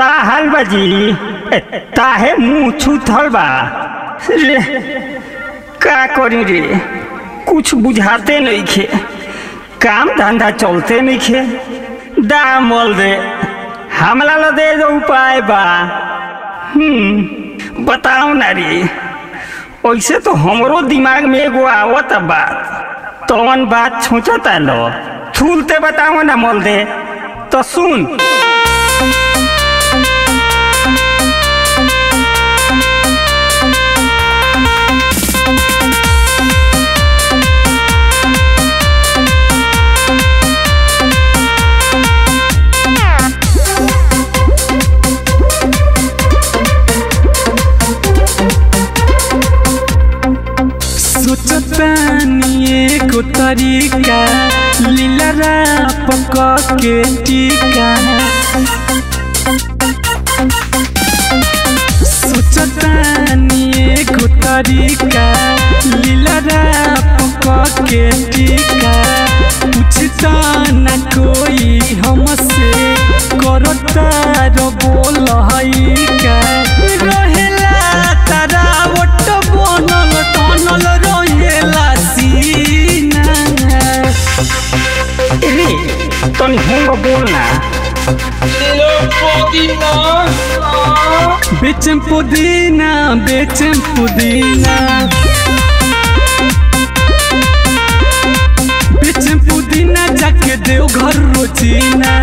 ताहल बाजी ए, ताहे मुंह छूथल बा रे का करी रे कुछ बुझाते नइखे काम धंधा चलते नइखे दामल दे हमला ला दे दो उपाय बा हम्म बताओ ना रे ऐसे तो हमरो दिमाग में एगो आवत बात तवन बात सोचता लो थूलते बताओ ना मोल दे तो सुन सोचतानी एको तरीका लीला पक के टीका सोचतानी एको तरीका लीला पक के टीका पूछता न कोई हमसे करता रो बोल हई का रहेला तारा ओट बनल टनल रहेला सीना रे तनी होंगे बोलना बेचम पुदीना बेचम पुदीना बेचम पुदीना जाके देव घर रोजीना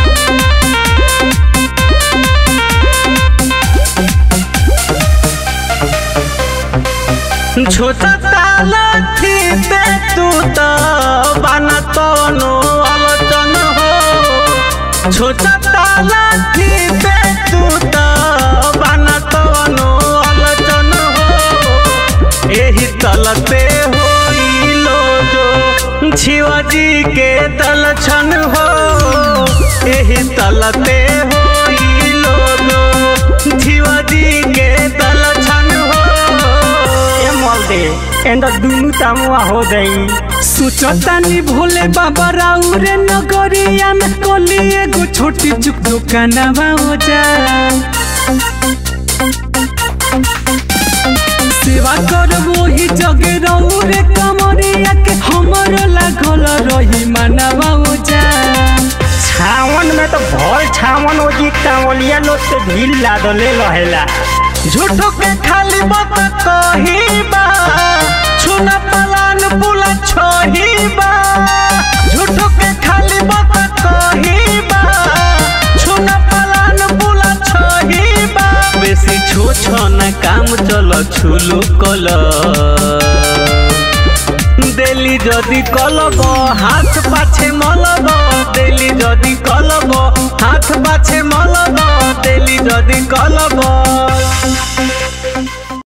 छोटा ताला थी पे तू तो बना तो नो आलोचन हो छोटा ताला थी पे तू तो बना तो नो आलोचन हो यही तलते हो लो जो शिवाजी के तलछन हो यही तलते हो लो जो शिवाजी के तलछन हो ए मोल दे एंड दुनु तामुआ हो गई सोचतानी भोले बाबा राउरे नगरिया में कोली एगो छोटी चुक दुकानवा हो जा सेवा कर वही जगे रौरे कमरिया के हमर लागल रही मानवा हो जा छावन में तो भल छावन हो जी कांवलिया लोग से भीड़ लादले रहेला झूठो के खाली बात कही बा छुना पलान पुला छोही बा झूठो के खाली बात कही बा छुना पलान पुला छोही बा बेसी छो छो ना काम चलो छुलू कला দেলি যদি কলব হাত পাছে মলব দেলি যদি কলব হাত পাছে